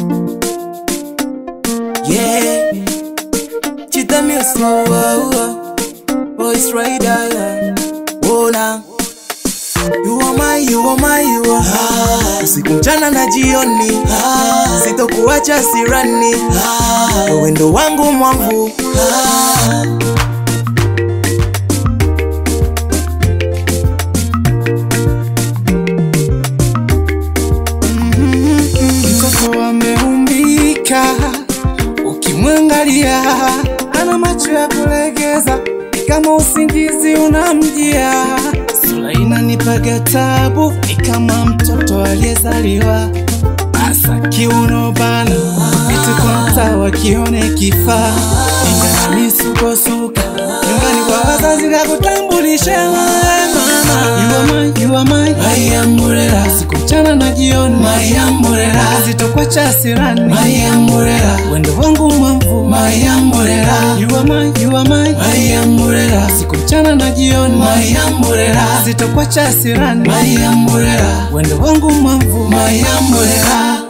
Yeah, Chita Music, oh, oh, Voice Rider, yeah. Oh, now. You are my, you are my, you are ah, usiku mchana na jioni ah, sitokuacha sirani ah, wewe ndo wangu mwangu ah, Mtoto ameumbika, ukimwangalia ana macho ya kulegeza, ni kama usingizi unamjia. Sura inanipaga tabu, ni kama mtoto aliyezaliwa. Asa kiuno bana, vitu kwa mtaa wakione kifaa, ingana misukosuka nyumbani kwa wazazi kakutambulisha mama. You are mine, you are mine, my umbrella. Siku mchana na jioni, my umbrella. Sitokwacha sirani, my umbrella. Wendo wangu mwavu, my umbrella. You are mine, you are mine, my umbrella. Siku mchana na jioni, my umbrella. Sitokwacha sirani, my umbrella. Wendo wangu mwavu, my umbrella.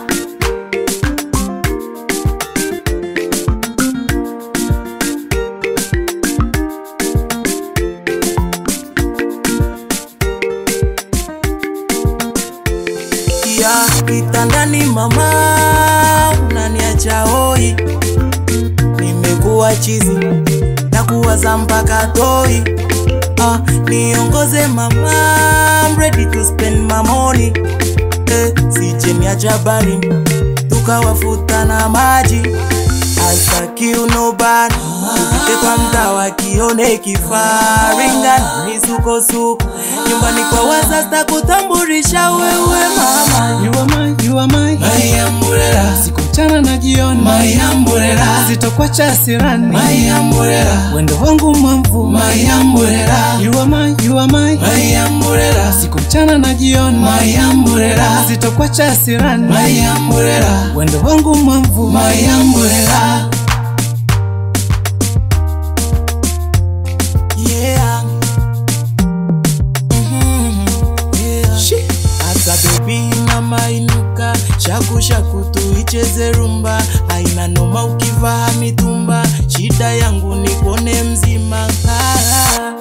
ya kitandani mama, unaniacha hoi, nimekuwa chizi na kuwaza mpaka toi. Ah, niongoze mama, I'm ready to spend my money. Eh, sije niacha bari tukawafuta na maji hasa kiuno bana tupite kwa mtaa wakione kifaringa misukosuko nyumbani kwa wazazi takutambulisha wewe mama You are mine, you are mine, my umbrella. Siku mchana na jioni, my umbrella. Sitokwacha sirani, my umbrella. Wendo wangu mwavu, my umbrella. You are mine, you are mine, my umbrella. Siku mchana na jioni, my umbrella. Sitokwacha sirani, my umbrella. Wendo wangu mwavu, my umbrella. Yeah. Mhm. Yeah. Asa baby mama inuka shaku shaku tuicheze rumba aina noma ukivaa mitumba shida yangu nipone mzima ah.